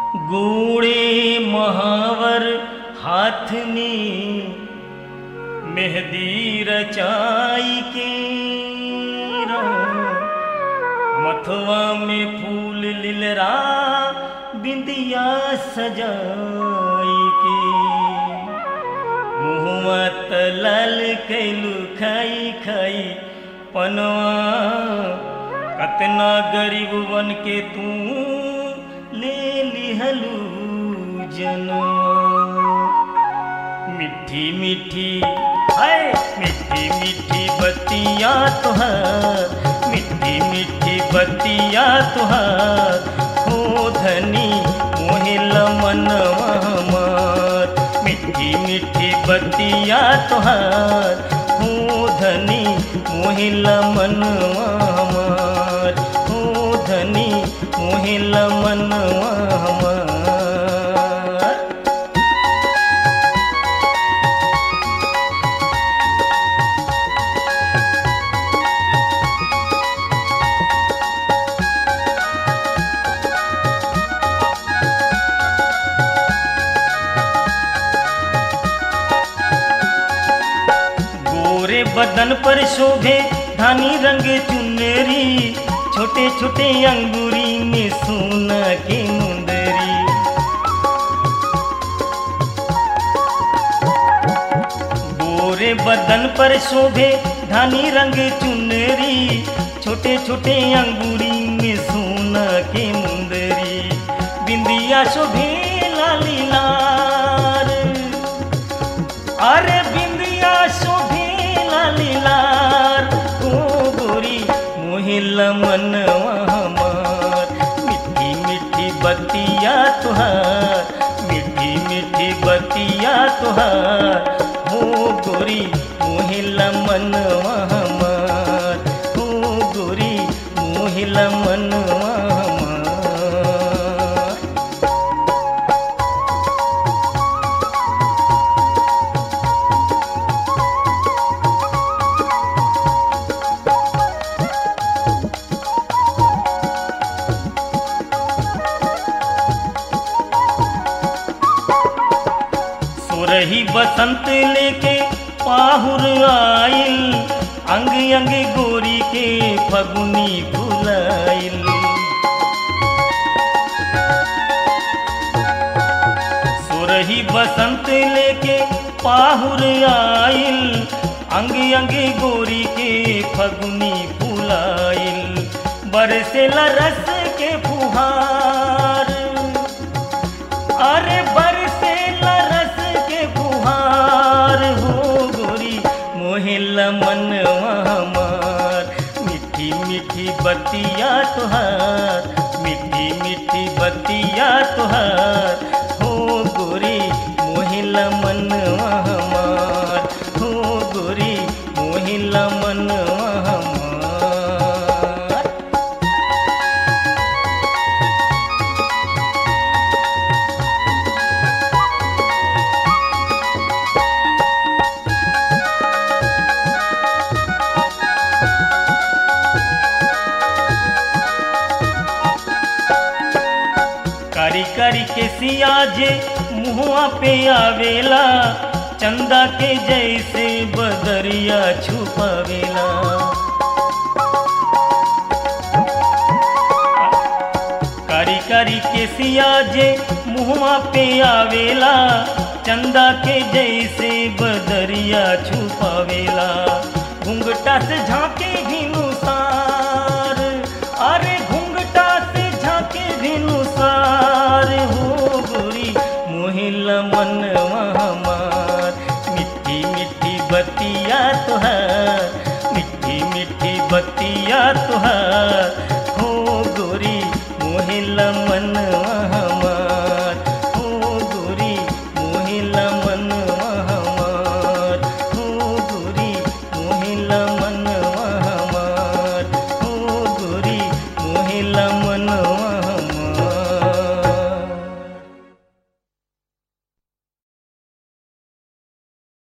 ગોળે મહાવર હાથની મહેદી રચાઈ કે મથવા में फूल लिलरा बिंदिया सजाई के मुहवा तलल कैलू खाई खाई पनवा कतना गरीब बन के तू ले लिहलू जनवा मिठी मिठी हाय मिठी मिठी बतिया तुहार मिठी मिठी बतिया तुहार हो धनी मोहिल मनवा हमार मिठी मिठी बतिया तुहार हो धनी मोहिल मनवा हमार हो धनी मोहिल मनवा हमार गोरे बदन पर शोभे धानी रंग चुनरी छोटे छोटे अंगूरी में सोना के मुंदरी गोरे बदन पर शोभे धानी रंग चुनरी छोटे छोटे अंगूरी में सोना के मुंदरी बिंदिया शोभे लाली लाल अरे बिंदिया शोभे लालीलार ओ गोरी मोहिल मनवा हमार मिठी मिठी बतिया तुहार मिठी मिठी बतिया तुहार हो गोरी मोहिल मनवा हमार हो गोरी मोहिल मनवा हमार सुरही बसंत लेके पाहुर आइल अंग अंग गोरी के फगुनी फुलाइल सुरही बसंत लेके पाहुर आइल अंग अंग गोरी के फगुनी फुलाइल बरसेला रस के फुहार अरे बरसे रस के फुहार हो गोरी मोहिल मनवा हमार मिठी मिठी बतिया तुहार मिठी मिठी बतिया तुहार हो गोरी मोहिल मनवा हमार हो गोरी मोहिल मनवा हमार कारी कारी के सिया जे मुहुआ पे आवेला चंदा के जैसे बदरिया छुपावेला कारी कारी के सिया जे मुहुआ पे आवेला चंदा के जैसे बदरिया छुपावेला घुंघटा से झांके भिनुसार अरे घुंघटा से झांके भिनुसार हो गोरी मोहिल मनवा हमार मिठी मिठी बतिया तुहार मिठी मिठी बतिया तुहार हो गोरी मोहिल मनवा